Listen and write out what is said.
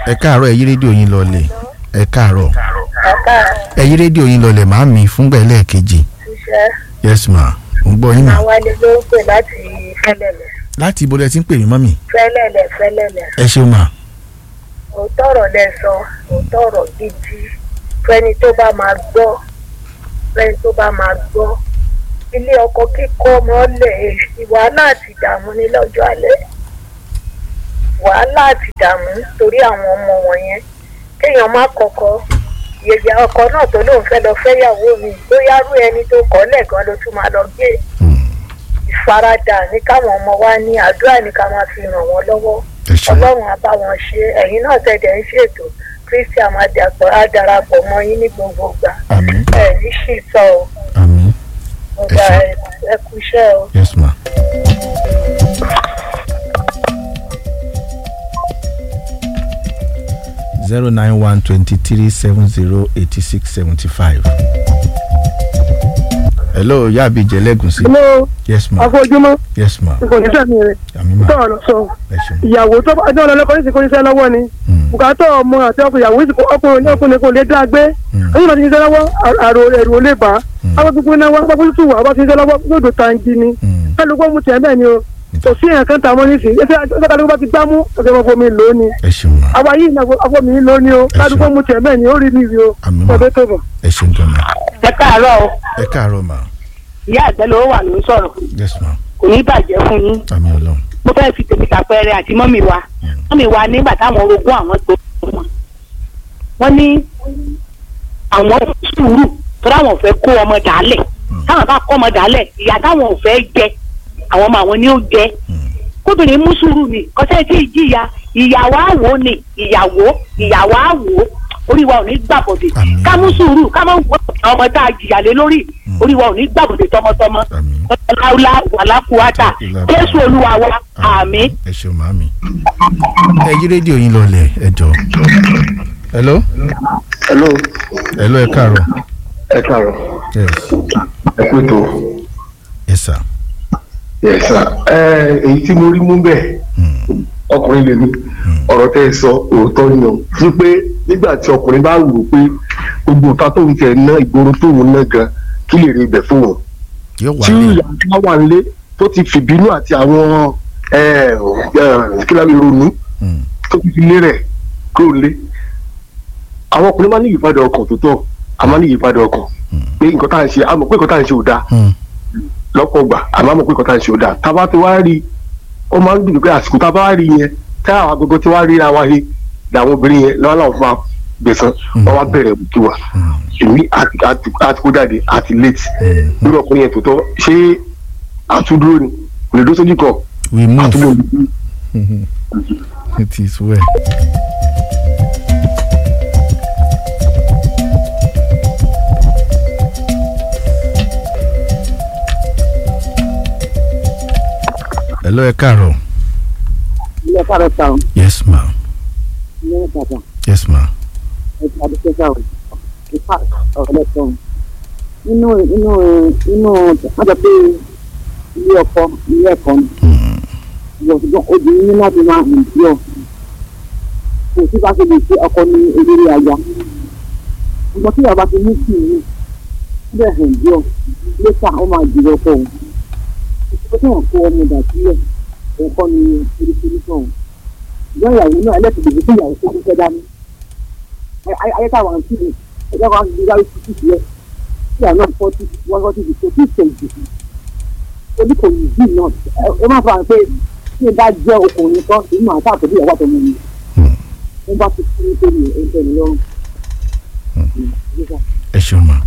ẹ káàárọ̀ ẹ yí rédíò yín lọlẹ̀ ẹ káàárọ̀ Ọ̀ká ẹ yí rédíò yín lọlẹ̀ màá mi fúngbà ẹlẹ́ẹ̀kejì ṣiṣẹ́ yes ma mo ń gbọ́ yín mà àwálé ló ń pè láti fẹ́lẹ́lẹ̀ láti ibo lẹ ti ń pè mí mọ́mì fẹ́lẹ́lẹ̀ fẹ́lẹ́lẹ̀ ẹ ṣeun mà òótọ́ ọ̀rọ̀ lẹ sọ òótọ́ ọ̀rọ̀ gidi fẹ́ni tó bá máa gbọ́ fẹ́ni tó bá máa gbọ́ ilé ọkọ kíkọ́ mọ́lẹ̀ wàhálà àti ìdààmú ní lọ́jọ́ alẹ́ wàhálà àti ìdààmú torí àwọn ọmọ wọ̀nyẹn kéèyàn má kọ́kọ́ yèyà ọkọ náà tó lóun fẹ́ lọ fẹ́yàwó mi bóyá rú ẹni tó kọ́ lẹ́ẹ̀kan ló tún máa lọ gbé ìfaradà ní káwọn ọmọ wa ní àdúrà ní ká máa fi ràn wọ́n lọ́wọ́ ẹ ṣeun ọlọ́run á bá wọn ṣe ẹ̀yin náà tẹ̀dẹ̀ ń ṣètò kristi àmàdàpọ̀ á darapọ̀ mọ́ yín ní gbogbo ìgbà àmín ẹ̀ ní sì sọ ọ́ àmín ọ̀gá ṣé. ẹ kú iṣẹ́ o. yes ma. zero nine one twenty three seven zero eighty six seventy five. hello yaabi jẹlẹgùnsí. Hello, yes ma afọ́júmọ́, yes ma kò ní sẹ́mi rẹ̀. àmì ma Tọ́ọ̀ lọ sọ. ẹ ṣeun. Ìyàwó tó bá ọjọ́ ọlọ́kọ́ ní ìsìnkú iṣẹ́ lọ́wọ́ ni. Mm, Bùkátà ọmọ àti ọkọ ìyàwó ìsìnkú ọkùnrin ní ọkùnrin kò lè dá gbé. mm, Ẹ̀yìn bá ti ṣiṣẹ́ lọ́wọ́, àrò ẹ̀rù ò lè bá. Mm. Àwọn gbogbo náà wọ́n gbogbo tútù wà bá ti ṣiṣẹ́ lọ́wọ́ lódò tangi ni. mm. Kálukú mú tiẹ̀ bẹ́ẹ̀ ni o. Kò sí èèyàn kan tà mọ́ nísìnyí. Ẹsẹ̀ kálukú bá ti gbá mú ọ̀sẹ̀ mọ́ fomi lò ó ni. ẹ ṣeun ma Àwa yìí náà afọ́mi lò ó ni o. Kálukú mú tiẹ̀ bẹ́ẹ̀ ni ó rí mi rí o. àmì ma Ọ̀dọ́ tó bọ̀. ẹ ṣeun gan ma ẹ káàárọ̀ o ẹ káàárọ̀ ma ìyá àgbẹ̀ ló wà ló ń sọ̀rọ̀ yes ma kò ní bàjẹ́ fún yín àmì ọlọ́run mo fẹ́ fi tèmi tàpẹ́rẹ́ àti mọ́mì wa mọ́mì wa nígbà táwọn orogún àwọn tó wọn wọ́n ní àwọn sùúrù tó dáwọn fẹ́ kó ọmọ dàálẹ̀ táwọn bá kọ́ ọmọ dàálẹ̀ ìyá táwọn ò fẹ́ jẹ àwọn ọmọ àwọn ni ó jẹ kóbìnrin mú sùúrù ni kọ́sẹ́ tí ì jìyà ìyàwó àwò ni ìyàwó ìyàwó àwò orí wa ò ní gbàbọ̀dé Àmín. ká mú sùúrù ká mọ̀ wọ́n àwọn ọmọ tá a jìyà lé lórí orí wa ò ní gbàbọ̀dé tọmọtọmọ àmì ọláwùlá wàlákùwátà jésù olúwa wa àmín. ẹ ṣeun ma mi. ẹ yí rédíò yín lọlẹ̀ ẹ jọ. hello hello hello ẹ káàárọ̀ ẹ káàárọ̀ yes ẹ pé tó yes sir. yes sir ẹ èyí tí mo rí mú bẹ́ẹ̀ Mm, ọkùnrin lèmi ọ̀rọ̀ tẹ́ ẹ sọ òótọ́ ni o sí pé nígbà tí ọkùnrin bá wù ú pé gbogbo nǹkan tó ń tẹ̀ ná ìgboro tó ń ná gan kí lè rí ibẹ̀ fún wọn yóò wà tí ní ìyá bá wà nílé tó ti fìbínú àti àwọn ẹ, ẹ, kí lábẹ́ ronú Mm, tó ti fi lé rẹ̀ kúrò lé àwọn ọkùnrin máa ní ìyípadà ọkàn tó tọ́ a máa ní ìyípadà ọkàn pé nǹkan tá à ń ṣe a mọ̀ pé nǹkan tá à ń ṣe ò dáa mm, lọ́pọ̀ gbà àmọ́ àmọ́ pé nǹkan tá à ń ṣe ò dáa tá a bá ti wá rí i ó máa ń dùn pé àsìkò tá a bá wá rí i yẹn tá àwọn agogo tí wá rí ra wa he làwọn obìnrin yẹn lọ́wọ́ làwọn fún wa gbẹ̀sán wọ́n wá bẹ̀rẹ̀ kí wa mm, èmi àti àti- àti kó jáde àti late mm. lórí ọkùnrin yẹn tó tọ́ ṣé àtúndúró ni kò lè dó sójú kan we move àtúndúró it is well. hello ẹ káàárọ̀ Ilé ẹ̀ka rẹ̀ ta ọ̀. yes ma Ilé ẹ̀ka ta. yes ma ẹ̀ka àdúgbò ọ̀. Ìfà ọ̀rẹ́ tán. Nínú inú inú wọ́n sọ pé ilé ọkọ ilé ẹ̀kọ́ ni. Mm, Ìwọ̀n ṣùgbọ́n obìnrin ní láti máa hàn sí ọ. Kò sí bá ṣe lè ṣe ọkọ ní eléré aya. Ṣùgbọ́n tí ìyàbá ti mú sí ìlú, ó bẹ̀ hàn sí ọ. Lẹ́tà ó máa jù ọkọ òun. Ìṣòro tí wọ́n kó ọmọ ìdà sílẹ̀, òun kọ́ ni oríṣiríṣi ọ̀hún. Ìyá ìyàwó náà ẹlẹ́sìn lè fi ìyàwó tó kúkẹ́ dání. Ayé- Ayé táwọn àǹtí mi, ẹgbẹ́ kan ti dárí sí sí sílẹ̀. Tí àwọn náà fọ́ sí wọ́n fọ́ sí ìṣòro tí ìṣèjì. Oní kò yìí bí náà, ẹ- ẹ má fà pé tí ẹ bá jẹ́ ọkùnrin kan, èyí máa sáà tẹ̀lé ìyàwó àtọmọ mi. mm. Wọ́n bá ti kú nítorí ẹ̀ ń tẹ̀lé lọ́rùn. ẹ ṣeun ma